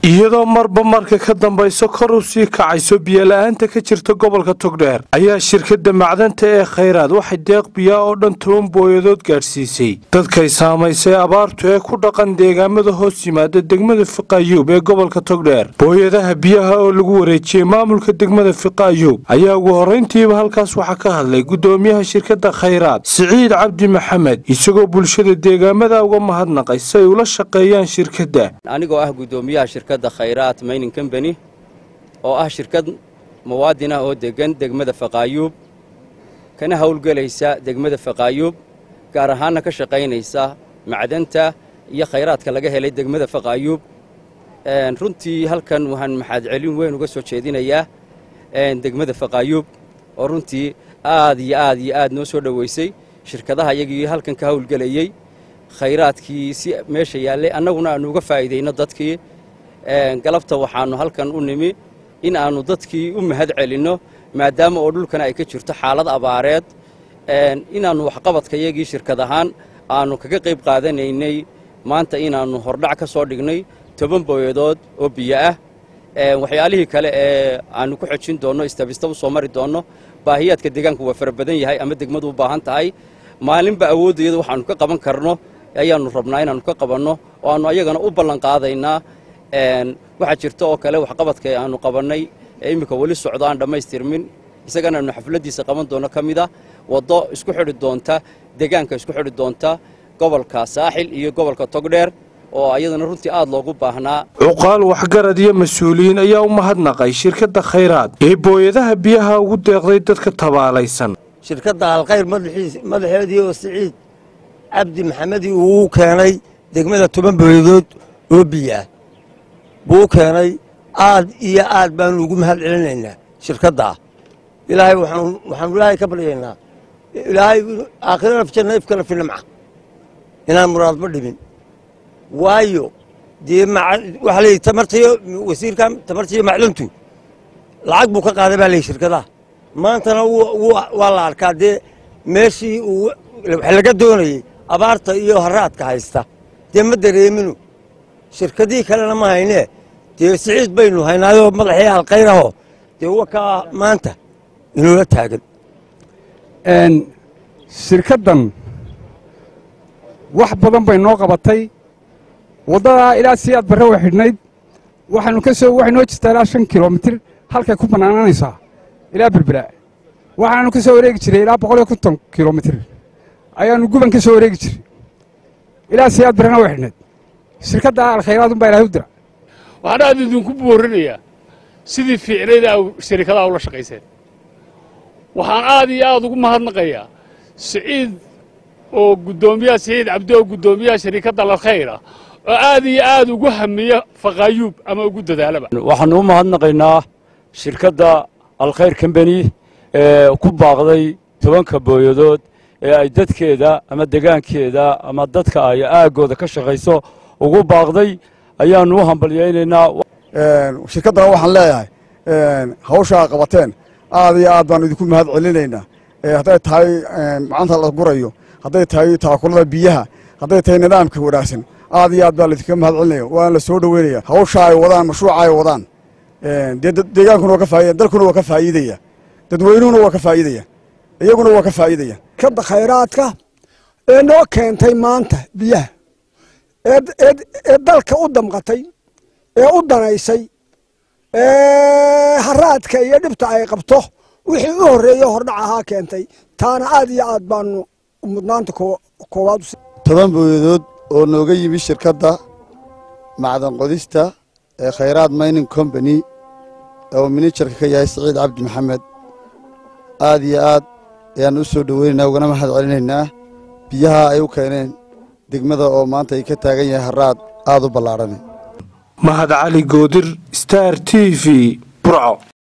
iyadoo marba marka ka dambayso kor u sii kacayso biyola-aanta ka jirta gobolka togdheer ayaa shirkadda macdanta ee khayraad waxay deeq biyaa oo dhan toban booyadood gaadhsiisay dadkay saamaysay abaartu ee ku dhaqan deegaamada hoos yimaada degmada fiqayuub ee gobolka togdheer booyadaha biyaha oo lagu wareejiyey maamulka degmada fiqayuub ayaa ugu horrayntiiba halkaas waxaa ka hadlay guddoomiyaha shirkadda khayraad siciid cabdi maxamed isagoo bulshada deegaamada uga mahadnaqay si ay ula shaqeeyaan shirkadda anigoo ah guddoomiyaha shirkadda khayraat mayning combany oo ah shirkad muwaadin ah oo deggan degmada faqaayuub kana howlgelaysa degmada faqaayuub gaar ahaanna ka shaqaynaysa macdanta iyo khayraadka laga helay degmada faqaayuub runtii halkan waxaan maxaadcelin weyn uga soo jeedinayaa degmada faqaayuub oo runtii aad iyo aad iyo aad noo soo dhoweysay shirkadaha iyagii halkan ka howlgelayey khayraadkii si meesha yaallay annaguna aannu uga faa'iidayno dadkii galabta waxaannu halkan u nimi in aannu dadkii u mahad celinno maadaama oo dhulkana ay ka jirto xaalad abaareed inaannu waxqabadkayagii shirkad ahaan aannu kaga qayb qaadanaynay maanta inaannu hordhac ka soo dhignay toban booyadood oo biyo ah waxyaalihii kale ee aannu ku xojin doonno istabista u soo mari doonno baahiyaadka deegaanku waa fara badan yahay ama degmadu u baahan tahay maalinba awooddayada waxaannu ka qaban karno ayaannu rabnaa inaannu ka qabanno oo aannu ayagana u ballan qaadaynaa waxaa jirta oo kale waxqabadka aannu qabannay ee iminka weli socdo aan dhammaystirmin isagana aanu xafladdiisa qaban doonno ka mid a waddo isku xidhi doonta deegaanka isku xidhi doonta gobolka saaxil iyo gobolka togdheer oo ayadana runtii aad loogu baahnaa cuqaal waxgarad iyo mas-uuliyiin ayaa u mahadnaqay shirkadda khayraad ee booyadaha biyaha ugu deeqday dadka tabaalaysan shirkadda alkhayr madaxeedii oo siciid cabdi maxamedi uu keenay degmada toban booyadood oo biyo ah buu u keenay aad iyo aad baanu ugu mahad celinaynaa shirkaddaa ilaahay waxaanu ilaahay ka baryaynaa ilaahay aakhirana fijanna ifkana fi nimca inaan muraadba dhibin waayo dee waxaa leeyihi tamartiyo wasiirka tamartiyo macdantu lacag buu ka qaaday baa leeyihi shirkadaha maantana waa la arkaa dee meeshii uu wax laga doonayey abaarta iyo haraadka haysta dee ma dareeminu shirkadihii kalena ma haynee dee siciid baynu haynaayoo madaxii alkhayraho dee wakaa maanta inuula taagan shirkaddan wax badan bay noo qabatay waddadaa ilaa siyaad barre way xidhnayd waxaanu ka soo waxay noo jirtaa ilaa shan kilomitir halkay ku bannaananaysaa ilaa berbera waxaanu ka soo wareegi jiray ilaa boqol iyo konton kilomitir ayaannu guban ka soo wareegi jiray ilaa siyaad barrena way xidhnayd shirkadda alkhayraad unbaa ilahay u dira waxaan aad idinku boorinayaa sidii fiicnayda sharikadaha ula shaqayseen waxaan aad iyo aad ugu mahadnaqayaa siciid oo guddoomiyaha siciid cabdi oo guddoomiyaha sharikadda alkhayra oo aad iyo aad ugu hamiya faqaayuub ama ugu dadaalaba waxaannu u mahadnaqaynaa shirkadda alkhayr combany ee ku baaqday tobanka booyadood ee ay dadkeeda ama degaankeeda ama dadka ay aaggooda ka shaqayso ugu baaqday ayaannu u hambalyaynaynaa shirkaddana waxaan leeyahay hawshaa qabateen aad iyo aad baanu idinku mahad celinaynaa hadday tahay macanta la gurayo hadday tahay taakulada biyaha hadday tahay nidaamka wanaagsan aad iyo aad baa laydinka mahad celinaya waana la soo dhoweynaya hawsha ay wadaan mashruuca ay wadaan dee deegaankuna waa ka faaiya dalkuna waa ka faa'iidaya dadweynuhuna waa ka faa'iidaya iyaguna waa ka faa'iidaya shirkadda khayraadka ee noo keentay maanta biyaha ee dalka u damqatay ee u danaysay ee haraadka iyo dhibta ay qabto wixii u horreeye hordhac ahaa keentay taana aad iyo aad baanu mudnaanta koowaad toban booyadood oo nooga yimi shirkadda macdan qodista ee khayraad mining combany oo minijarka ka yahay siciid cabdi maxamed aad iyo aad ayaannu u soo dhoweynaynaa ugana mahad celinaynaa biyaha ay u keeneen degmada oo maanta ay ka taagan yahay haraad aad u ballaadhan mahad cali goodir star t v burco